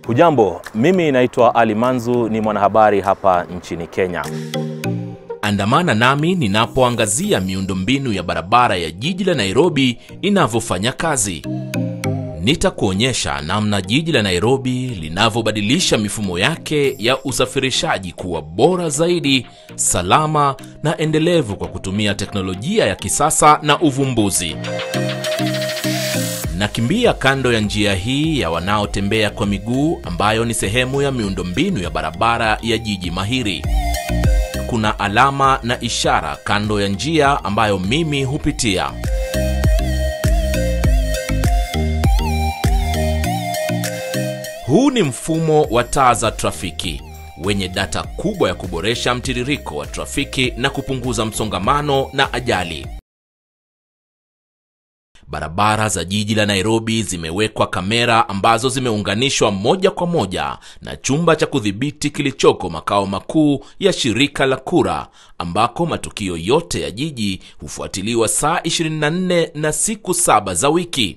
Hujambo, mimi naitwa Ali Manzu, ni mwanahabari hapa nchini Kenya. Andamana nami ninapoangazia miundombinu ya barabara ya jiji la Nairobi inavyofanya kazi. Nitakuonyesha namna jiji la Nairobi linavyobadilisha mifumo yake ya usafirishaji kuwa bora zaidi, salama na endelevu kwa kutumia teknolojia ya kisasa na uvumbuzi. Nakimbia kando ya njia hii ya wanaotembea kwa miguu ambayo ni sehemu ya miundombinu ya barabara ya jiji mahiri. Kuna alama na ishara kando ya njia ambayo mimi hupitia. Huu ni mfumo wa taa za trafiki wenye data kubwa ya kuboresha mtiririko wa trafiki na kupunguza msongamano na ajali. Barabara za jiji la Nairobi zimewekwa kamera ambazo zimeunganishwa moja kwa moja na chumba cha kudhibiti kilichoko makao makuu ya shirika la kura, ambako matukio yote ya jiji hufuatiliwa saa 24 na siku saba za wiki.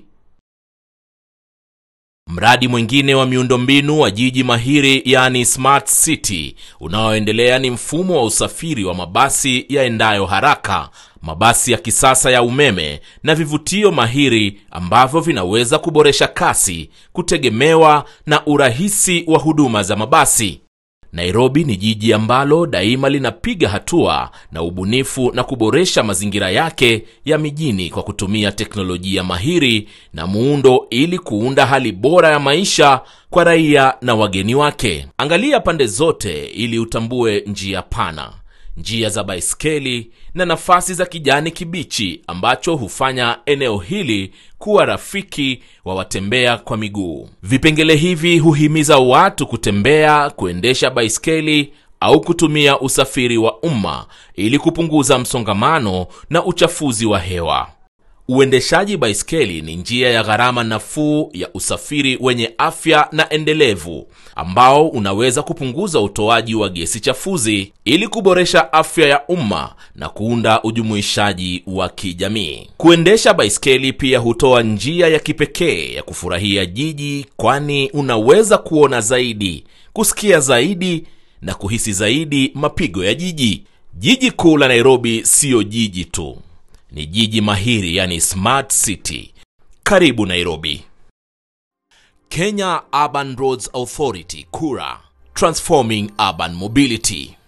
Mradi mwingine wa miundombinu wa jiji mahiri yani Smart City unaoendelea ni mfumo wa usafiri wa mabasi yaendayo haraka, mabasi ya kisasa ya umeme na vivutio mahiri ambavyo vinaweza kuboresha kasi, kutegemewa na urahisi wa huduma za mabasi. Nairobi ni jiji ambalo daima linapiga hatua na ubunifu na kuboresha mazingira yake ya mijini kwa kutumia teknolojia mahiri na muundo ili kuunda hali bora ya maisha kwa raia na wageni wake. Angalia pande zote ili utambue njia pana, njia za baiskeli na nafasi za kijani kibichi ambacho hufanya eneo hili kuwa rafiki wa watembea kwa miguu. Vipengele hivi huhimiza watu kutembea, kuendesha baiskeli au kutumia usafiri wa umma ili kupunguza msongamano na uchafuzi wa hewa. Uendeshaji baiskeli ni njia ya gharama nafuu ya usafiri wenye afya na endelevu ambao unaweza kupunguza utoaji wa gesi chafuzi ili kuboresha afya ya umma na kuunda ujumuishaji wa kijamii. Kuendesha baiskeli pia hutoa njia ya kipekee ya kufurahia jiji, kwani unaweza kuona zaidi, kusikia zaidi na kuhisi zaidi mapigo ya jiji. Jiji kuu la Nairobi siyo jiji tu ni jiji mahiri yani smart city. Karibu Nairobi. Kenya Urban Roads Authority KURA, transforming urban mobility.